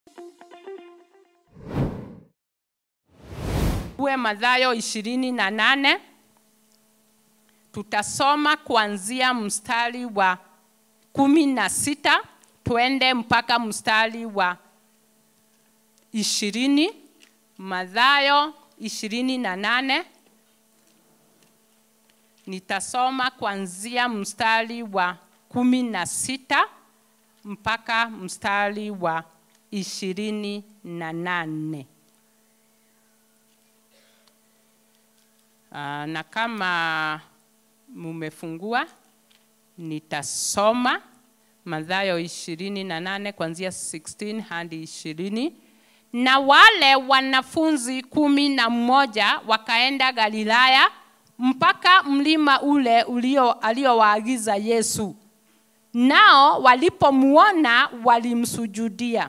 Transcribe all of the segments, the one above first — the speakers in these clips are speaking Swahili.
uwe Mathayo ishirini na nane tutasoma kuanzia mstari wa kumi na sita twende mpaka mstari wa ishirini Mathayo ishirini na nane nitasoma kuanzia mstari wa kumi na sita mpaka mstari wa ishirini na nane. Ah, na kama mumefungua nitasoma Mathayo ishirini na nane kuanzia 16 hadi ishirini. Na wale wanafunzi kumi na mmoja wakaenda Galilaya mpaka mlima ule ulio aliowaagiza Yesu. Nao walipomwona walimsujudia,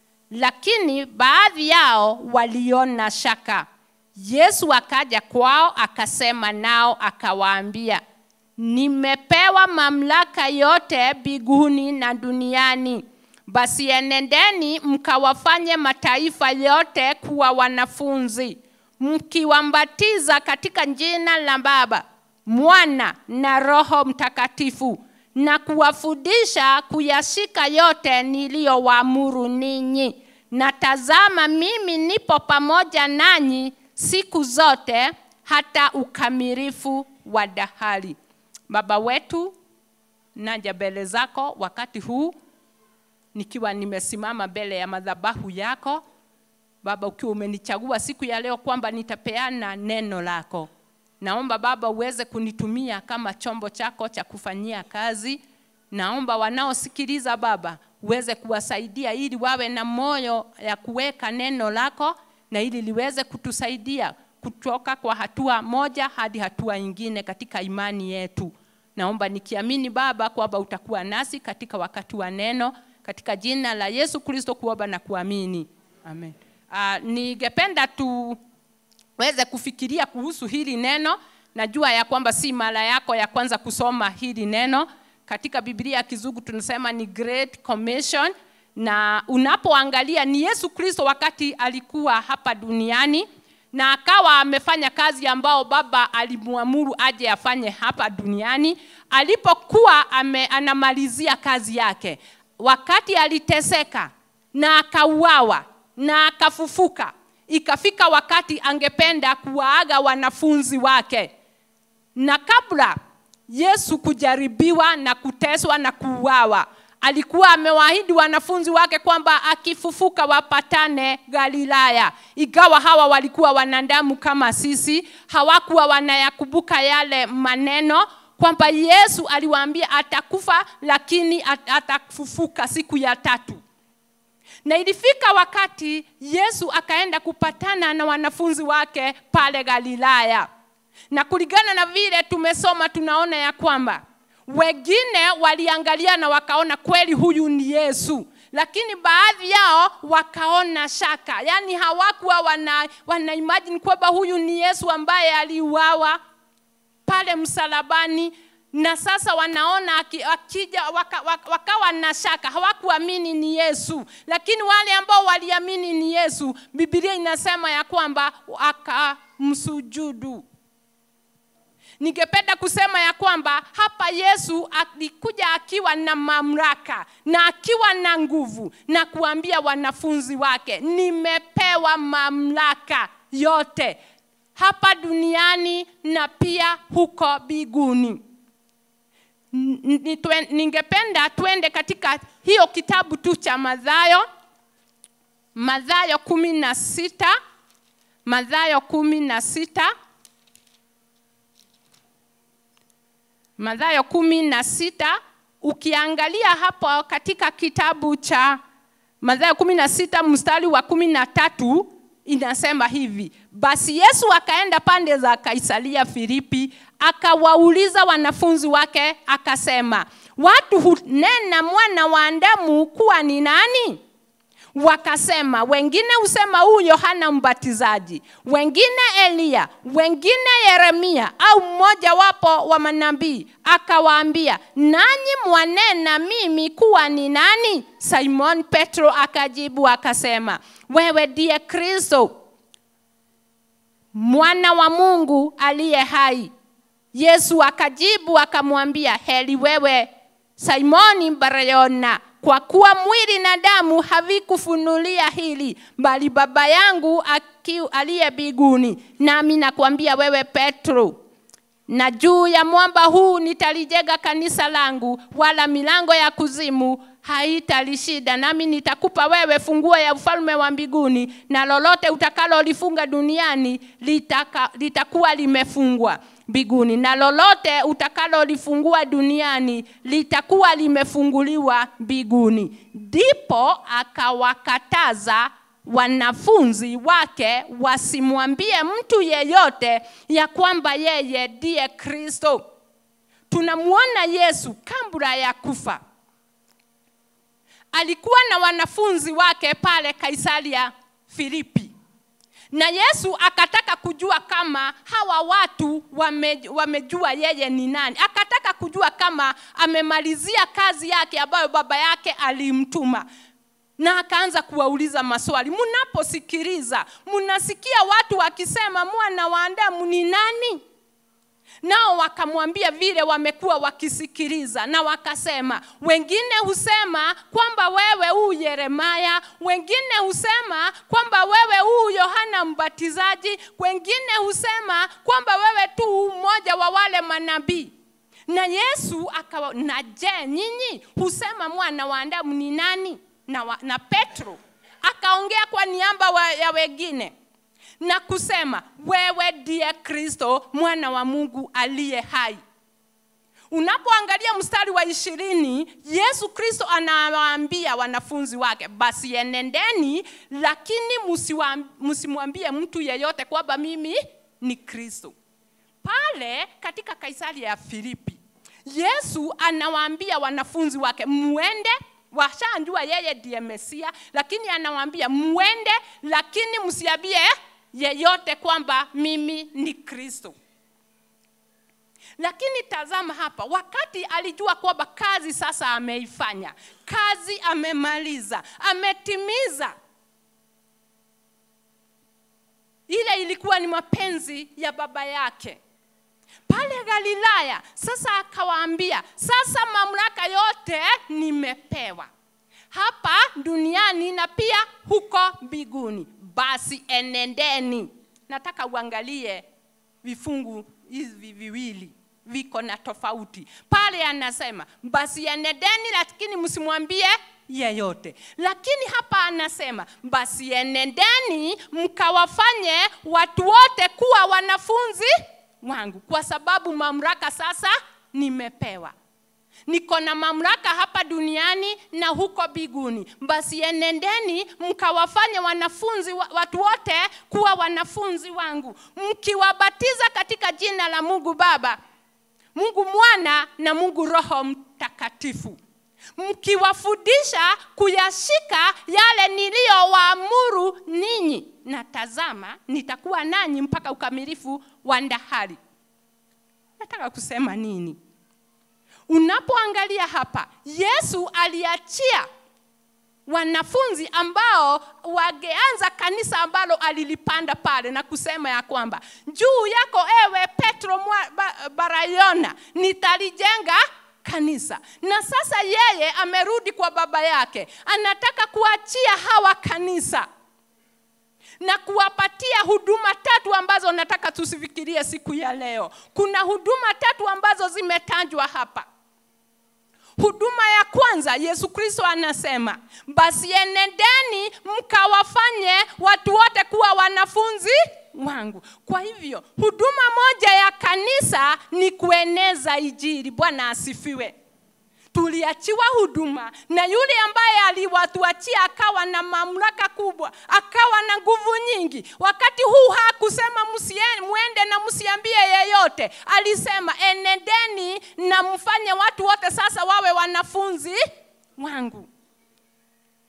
lakini baadhi yao waliona shaka. Yesu akaja kwao akasema nao akawaambia, nimepewa mamlaka yote mbinguni na duniani. Basi enendeni mkawafanye mataifa yote kuwa wanafunzi, mkiwambatiza katika jina la Baba, Mwana na Roho Mtakatifu, na kuwafundisha kuyashika yote niliyowaamuru ninyi. Na tazama, mimi nipo pamoja nanyi siku zote hata ukamilifu wa dahari. Baba wetu, naja mbele zako wakati huu nikiwa nimesimama mbele ya madhabahu yako Baba, ukiwa umenichagua siku ya leo kwamba nitapeana neno lako. Naomba Baba uweze kunitumia kama chombo chako cha kufanyia kazi. Naomba wanaosikiliza Baba uweze kuwasaidia ili wawe na moyo ya kuweka neno lako na ili liweze kutusaidia kutoka kwa hatua moja hadi hatua nyingine katika imani yetu. Naomba nikiamini Baba kwamba utakuwa nasi katika wakati wa neno, katika jina la Yesu Kristo kuomba na kuamini, amen. Uh, ningependa tuweze kufikiria kuhusu hili neno. Najua ya kwamba si mara yako ya kwanza kusoma hili neno. Katika Biblia ya Kizungu tunasema ni Great Commission, na unapoangalia ni Yesu Kristo wakati alikuwa hapa duniani na akawa amefanya kazi ambao Baba alimwamuru aje afanye hapa duniani. Alipokuwa ame, anamalizia kazi yake, wakati aliteseka na akauawa na akafufuka, ikafika wakati angependa kuwaaga wanafunzi wake, na kabla Yesu kujaribiwa na kuteswa na kuuawa, alikuwa amewaahidi wanafunzi wake kwamba akifufuka wapatane Galilaya. Ingawa hawa walikuwa wanadamu kama sisi, hawakuwa wanayakumbuka yale maneno kwamba Yesu aliwaambia atakufa, lakini atafufuka siku ya tatu. Na ilifika wakati Yesu akaenda kupatana na wanafunzi wake pale Galilaya, na kulingana na vile tumesoma, tunaona ya kwamba wengine waliangalia na wakaona kweli huyu ni Yesu, lakini baadhi yao wakaona shaka, yaani hawakuwa wana, wana imagine kwamba huyu ni Yesu ambaye aliuawa pale msalabani na sasa wanaona akija waka, waka, wakawa na shaka, hawakuamini ni Yesu. Lakini wale ambao waliamini ni Yesu, Biblia inasema ya kwamba akamsujudu. Ningependa kusema ya kwamba hapa Yesu alikuja akiwa na mamlaka na akiwa na nguvu na kuambia wanafunzi wake, nimepewa mamlaka yote hapa duniani na pia huko mbinguni. Ningependa twende katika hiyo kitabu tu cha Mathayo, Mathayo kumi na sita, Mathayo kumi na sita, Mathayo kumi na sita. Ukiangalia hapo katika kitabu cha Mathayo kumi na sita mstari wa kumi na tatu inasema hivi: basi Yesu akaenda pande za Kaisaria Filipi, akawauliza wanafunzi wake akasema, watu hunena mwana wa Adamu kuwa ni nani? wakasema wengine husema huyu yohana mbatizaji wengine eliya wengine yeremia au mmoja wapo wa manabii akawaambia nanyi mwanena mimi kuwa ni nani simon petro akajibu akasema wewe ndiye kristo mwana wa mungu aliye hai yesu akajibu akamwambia heri wewe simoni barayona kwa kuwa mwili na damu havikufunulia hili bali baba yangu aki- aliye mbinguni nami nakwambia wewe petro na juu ya mwamba huu nitalijenga kanisa langu wala milango ya kuzimu haitalishida nami nitakupa wewe funguo ya ufalme wa mbinguni na lolote utakalolifunga duniani litaka, litakuwa limefungwa mbinguni na lolote utakalolifungua duniani litakuwa limefunguliwa mbinguni ndipo akawakataza wanafunzi wake wasimwambie mtu yeyote ya kwamba yeye ndiye kristo tunamwona yesu kabla ya kufa alikuwa na wanafunzi wake pale kaisaria filipi na yesu akataka kujua kama hawa watu wame, wamejua yeye ni nani akataka kujua kama amemalizia kazi yake ambayo baba yake alimtuma na akaanza kuwauliza maswali mnaposikiliza mnasikia watu wakisema mwana wa adamu ni nani nao wakamwambia vile wamekuwa wakisikiliza na wakasema wengine husema kwamba wewe huu yeremaya wengine husema kwamba wewe huu yohana mbatizaji wengine husema kwamba wewe tu mmoja wa wale manabii na yesu akawa na je nyinyi husema mwana wa adamu ni nani na, wa, na petro akaongea kwa niaba wa, ya wengine na kusema wewe ndiye kristo mwana wa mungu aliye hai unapoangalia mstari wa ishirini yesu kristo anawaambia wanafunzi wake basi enendeni lakini msiwa- msimwambie mtu yeyote kwamba mimi ni kristo pale katika kaisaria ya filipi yesu anawaambia wanafunzi wake mwende washanjua yeye ndiye mesia lakini anawaambia mwende lakini msiambie yeyote kwamba mimi ni kristo lakini tazama hapa wakati alijua kwamba kazi sasa ameifanya kazi amemaliza ametimiza ile ilikuwa ni mapenzi ya baba yake pale galilaya sasa akawaambia sasa mamlaka yote nimepewa hapa duniani na pia huko mbinguni basi enendeni nataka uangalie vifungu hivi viwili viko na tofauti pale anasema basi enendeni lakini msimwambie yeyote lakini hapa anasema basi enendeni mkawafanye watu wote kuwa wanafunzi wangu kwa sababu mamlaka sasa nimepewa niko na mamlaka hapa duniani na huko biguni basi enendeni mkawafanye wanafunzi wa- watu wote kuwa wanafunzi wangu mkiwabatiza katika jina la mungu baba mungu mwana na mungu roho mtakatifu mkiwafundisha kuyashika yale niliyowaamuru ninyi na tazama nitakuwa nanyi mpaka ukamilifu wa ndahari nataka kusema nini unapoangalia hapa yesu aliachia wanafunzi ambao wangeanza kanisa ambalo alilipanda pale na kusema ya kwamba juu yako ewe petro mwa, ba, barayona nitalijenga kanisa na sasa yeye amerudi kwa baba yake anataka kuachia hawa kanisa na kuwapatia huduma tatu ambazo nataka tusifikirie siku ya leo kuna huduma tatu ambazo zimetajwa hapa huduma ya kwanza yesu kristo anasema basi enendeni mkawafanye watu wote kuwa wanafunzi wangu kwa hivyo huduma moja ya kanisa ni kueneza ijiri bwana asifiwe tuliachiwa huduma na yule ambaye aliwatuachia akawa na mamlaka kubwa akawa na nguvu nyingi wakati huu hakusema msie- mwende na msiambie yeyote alisema enendeni na mfanye watu wote sasa wawe wanafunzi wangu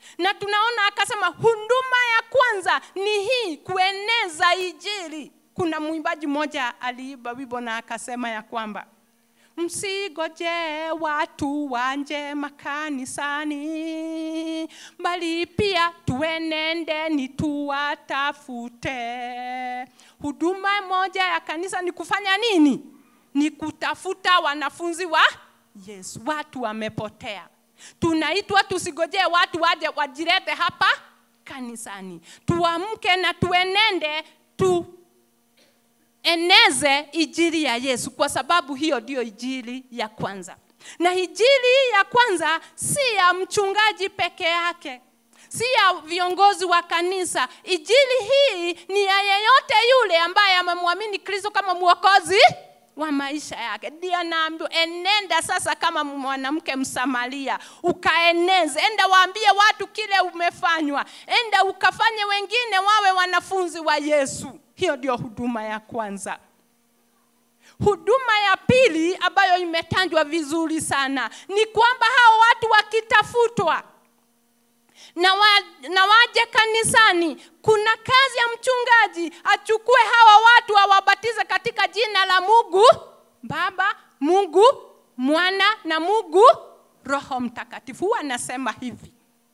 na tunaona akasema huduma ya kwanza ni hii kueneza ijili kuna mwimbaji mmoja aliimba wimbo na akasema ya kwamba msigoje watu wanje makanisani bali pia tuenendeni tuwatafute huduma moja ya kanisa ni kufanya nini ni kutafuta wanafunzi wa yesu watu wamepotea tunaitwa tusigojee watu waje wajilete hapa kanisani tuamke na tuenende tu eneze ijili ya yesu kwa sababu hiyo ndiyo ijili ya kwanza na ijili ya kwanza si ya mchungaji peke yake si ya viongozi wa kanisa ijili hii ni ya yeyote yule ambaye amemwamini kristo kama mwokozi wa maisha yake ndio naambiwa enenda sasa kama mwanamke msamaria ukaeneze enda waambie watu kile umefanywa enda ukafanye wengine wawe wanafunzi wa yesu hiyo ndio huduma ya kwanza huduma ya pili ambayo imetanjwa vizuri sana ni kwamba hao watu wakitafutwa na, wa, na waje kanisani kuna kazi ya mchungaji achukue hawa watu awabatize katika jina la mungu baba mungu mwana na mungu roho mtakatifu huwa anasema hivi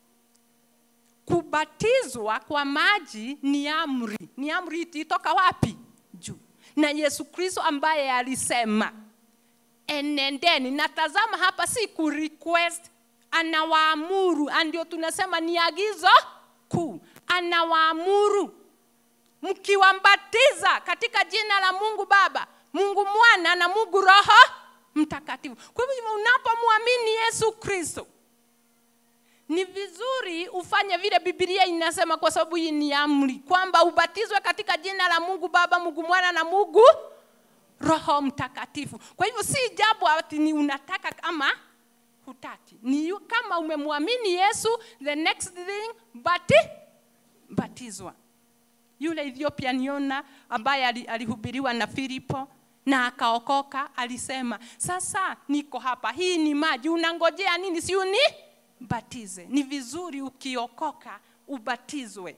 kubatizwa kwa maji ni amri ni amri ititoka wapi juu na yesu kristo ambaye alisema enendeni na tazama hapa si kurequest anawaamuru ndio tunasema ni agizo kuu anawaamuru mkiwambatiza katika jina la mungu baba mungu mwana na mungu roho mtakatifu kwa hivyo unapomwamini yesu kristo ni vizuri ufanye vile bibilia inasema kwa sababu hii ni amri kwamba ubatizwe katika jina la mungu baba mungu mwana na mungu roho mtakatifu kwa hivyo si jambo ati ni unataka kama hutaki ni yu- kama umemwamini yesu the next thing bati batizwa yule ethiopian yona ambaye ali- alihubiriwa na filipo na akaokoka alisema sasa niko hapa hii ni maji unangojea nini si uni batize ni vizuri ukiokoka ubatizwe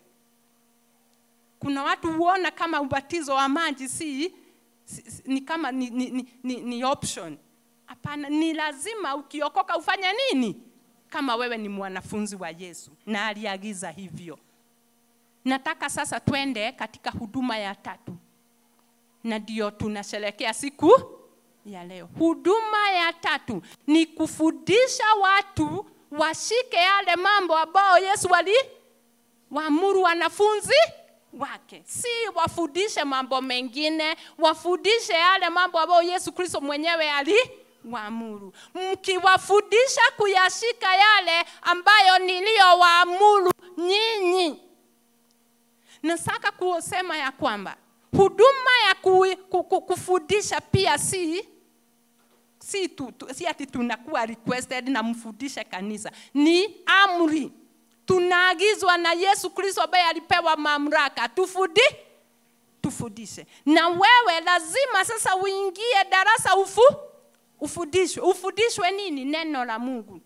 kuna watu huona kama ubatizo wa maji si, si, si ni kama ni, ni, ni, ni, ni option hapana ni lazima ukiokoka ufanye nini kama wewe ni mwanafunzi wa yesu na aliagiza hivyo nataka sasa twende katika huduma ya tatu na ndio tunasherekea siku ya leo huduma ya tatu ni kufundisha watu washike yale mambo ambayo yesu wali waamuru wanafunzi wake si wafundishe mambo mengine wafundishe yale mambo ambayo yesu kristo mwenyewe ali waamuru mkiwafundisha kuyashika yale ambayo niliyowaamuru nyinyi nataka kusema ya kwamba huduma ya ku, ku, ku, kufundisha pia si si, tu, tu, si ati tunakuwa requested na mfundishe kanisa ni amri tunaagizwa na yesu kristo ambaye alipewa mamlaka tufudi tufundishe na wewe lazima sasa uingie darasa ufu ufundishwe ufundishwe nini neno la mungu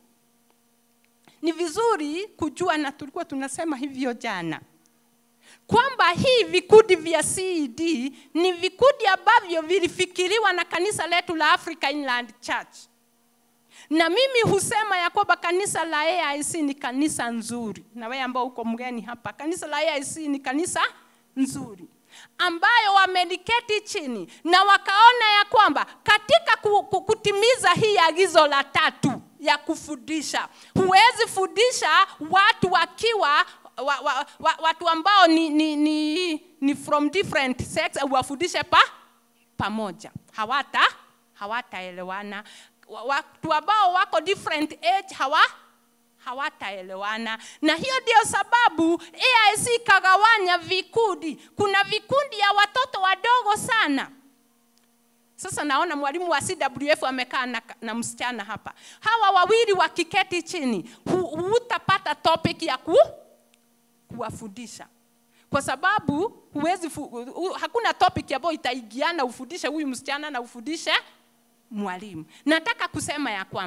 ni vizuri kujua na tulikuwa tunasema hivyo jana kwamba hii vikundi vya ced ni vikundi ambavyo vilifikiriwa na kanisa letu la africa inland church na mimi husema ya kwamba kanisa la aic ni kanisa nzuri na wewe ambao uko mgeni hapa kanisa la aic ni kanisa nzuri ambayo wameliketi chini na wakaona ya kwamba katika ku, ku, kutimiza hii agizo la tatu ya kufundisha huwezi fundisha watu wakiwa wa, wa, wa, watu ambao ni, ni, ni, ni from different sex uwafundishe pa pamoja hawata hawataelewana Wa- watu ambao wako different age hawa hawataelewana na hiyo ndio sababu aic ikagawanya vikundi kuna vikundi ya watoto wadogo sana sasa naona mwalimu wa cwf amekaa na, na msichana hapa hawa wawili wakiketi chini hu- hutapata topic ya ku, kuwafundisha kwa sababu huwezi fu, hu, hakuna topic ambayo itaigiana ufundishe huyu msichana na ufundishe mwalimu nataka kusema ya kwamba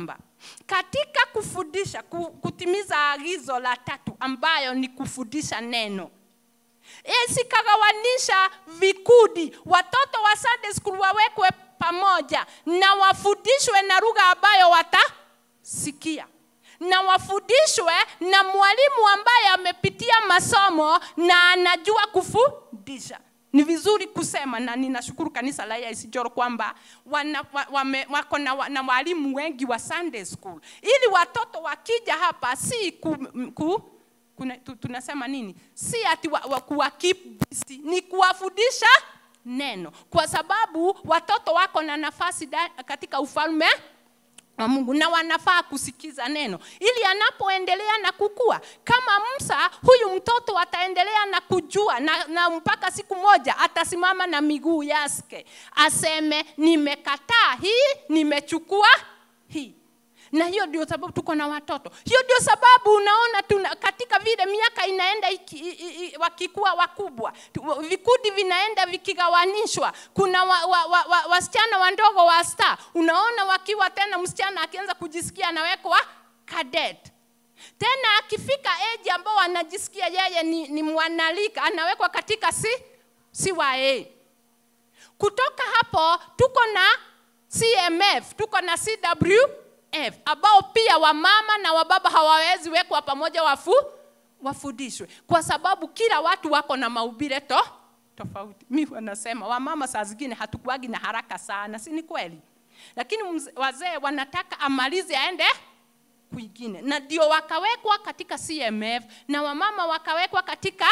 katika kufundisha ku- kutimiza agizo la tatu ambayo ni kufundisha neno isikagawanisha vikundi watoto wa Sunday school wawekwe pamoja na wafundishwe na lugha ambayo watasikia na wafundishwe na mwalimu ambaye amepitia masomo na anajua kufundisha ni vizuri kusema na ninashukuru kanisa la AIC Njoro kwamba wana, wa, wame, wako na, wa- na walimu wengi wa Sunday school ili watoto wakija hapa si ku, m- ku, kuna, tu, tunasema nini si ati wa, wa, kuwa keep busy ni kuwafundisha neno kwa sababu watoto wako na nafasi da, katika ufalme wa Mungu na wanafaa kusikiza neno ili anapoendelea na kukua. Kama Musa, huyu mtoto ataendelea na kujua na, na mpaka siku moja atasimama na miguu yake aseme, nimekataa hii, nimechukua hii na hiyo ndio sababu tuko na watoto. Hiyo ndio sababu unaona tuna, katika vile miaka inaenda iki, i, i, i, wakikuwa wakubwa, tu- vikundi vinaenda vikigawanishwa. Kuna wa, wa, wa, wa, wasichana wandogo wa star, unaona wakiwa tena, msichana akianza kujisikia anawekwa cadet tena akifika age ambao anajisikia yeye ni, ni mwanalika anawekwa katika si, CYA. Kutoka hapo tuko na CMF, tuko na CWF ambao pia wamama na wababa hawawezi wekwa pamoja wafu wafundishwe, kwa sababu kila watu wako na maubile to tofauti. Mi wanasema wamama saa zingine hatukuagi na haraka sana, si ni kweli? Lakini mze- wazee wanataka amalize aende kwingine, na ndio wakawekwa katika CMF na wamama wakawekwa katika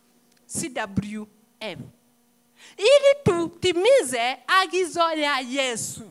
CWF ili tutimize agizo ya Yesu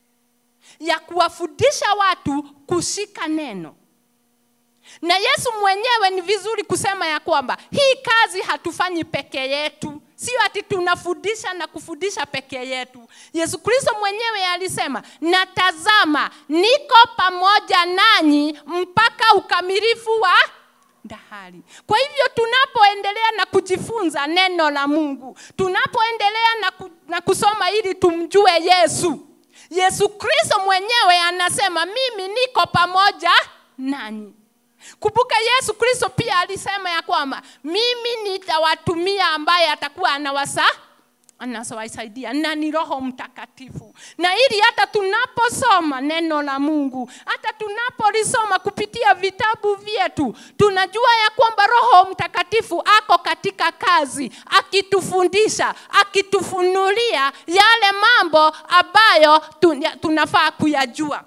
ya kuwafundisha watu kushika neno. Na Yesu mwenyewe ni vizuri kusema ya kwamba hii kazi hatufanyi peke yetu, sio ati tunafundisha na kufundisha peke yetu. Yesu Kristo mwenyewe alisema, na tazama, niko pamoja nanyi mpaka ukamilifu wa dahari. Kwa hivyo tunapoendelea na kujifunza neno la Mungu, tunapoendelea na, ku, na kusoma ili tumjue Yesu, Yesu Kristo mwenyewe anasema mimi niko pamoja nanyi. Kumbuka Yesu Kristo pia alisema ya kwamba mimi nitawatumia ambaye atakuwa anawasa anawasaidia na ni Roho Mtakatifu, na ili hata tunaposoma neno la Mungu, hata tunapolisoma kupitia vitabu vyetu, tunajua ya kwamba Roho Mtakatifu ako katika kazi, akitufundisha, akitufunulia yale mambo ambayo tun- tunafaa kuyajua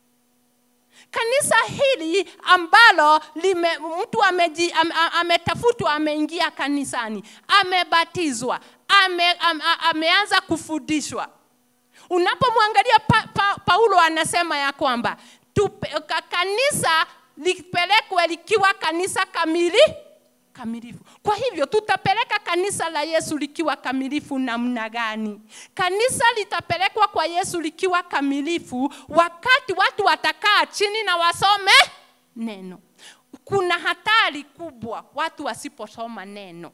kanisa hili ambalo lime, mtu ameji, am, am, ametafutwa ameingia kanisani amebatizwa ame, am, a- ameanza kufundishwa unapomwangalia pa, pa, paulo anasema ya kwamba tupe, ka, kanisa lipelekwe likiwa kanisa kamili kamilifu. Kwa hivyo tutapeleka kanisa la Yesu likiwa kamilifu namna gani? Kanisa litapelekwa kwa Yesu likiwa kamilifu wakati watu watakaa chini na wasome neno. Kuna hatari kubwa watu wasiposoma neno.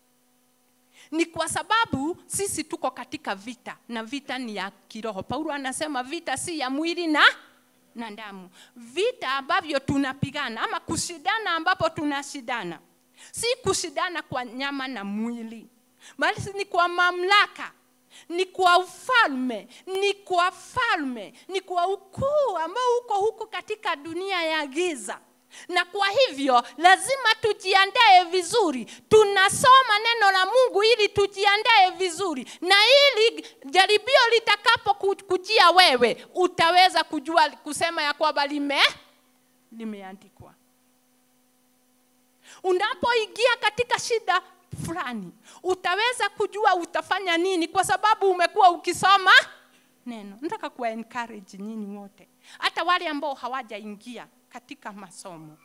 Ni kwa sababu sisi tuko katika vita na vita ni ya kiroho. Paulo anasema vita si ya mwili na na damu. Vita ambavyo tunapigana ama kushindana ambapo tunashindana si kushindana kwa nyama na mwili, bali ni kwa mamlaka, ni kwa ufalme, ni kwa falme, ni kwa ukuu ambao uko huko katika dunia ya giza. Na kwa hivyo lazima tujiandae vizuri. Tunasoma neno la Mungu ili tujiandae vizuri, na ili jaribio litakapo ku- kujia wewe, utaweza kujua kusema ya kwamba lime limeandikwa unapoingia katika shida fulani utaweza kujua utafanya nini kwa sababu umekuwa ukisoma neno nataka kuwa encourage nyinyi wote hata wale ambao hawajaingia katika masomo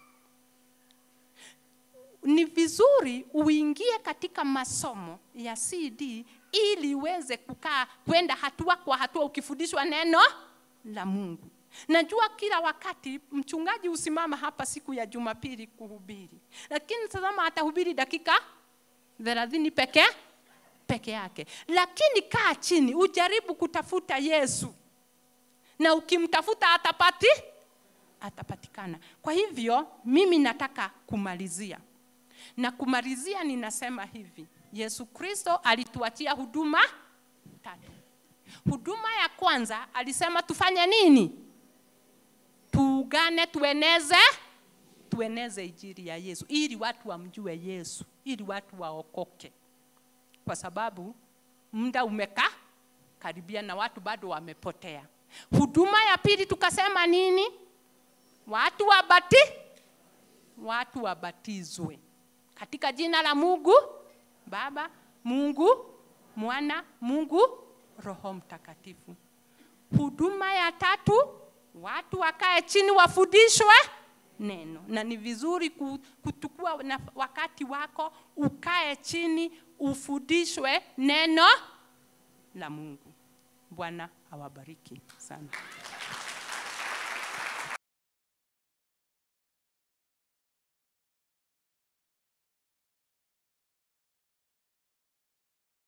ni vizuri uingie katika masomo ya cd ili uweze kukaa kwenda hatua kwa hatua ukifundishwa neno la mungu najua kila wakati mchungaji husimama hapa siku ya jumapili kuhubiri lakini tazama atahubiri dakika thelathini peke peke yake lakini kaa chini ujaribu kutafuta yesu na ukimtafuta atapati atapatikana. Kwa hivyo mimi nataka kumalizia, na kumalizia ninasema hivi, Yesu Kristo alituachia huduma tatu. Huduma ya kwanza alisema tufanye nini? Tuungane, tueneze tueneze injili ya Yesu ili watu wamjue Yesu, ili watu waokoke, kwa sababu muda umekaa karibia na watu bado wamepotea. Huduma ya pili tukasema nini? Watu wabati, watu wabatizwe katika jina la Mungu Baba, Mungu Mwana, Mungu Roho Mtakatifu. Huduma ya tatu, watu wakae chini wafundishwe neno, na ni vizuri kutukua na wakati wako ukae chini ufundishwe neno la Mungu. Bwana awabariki sana.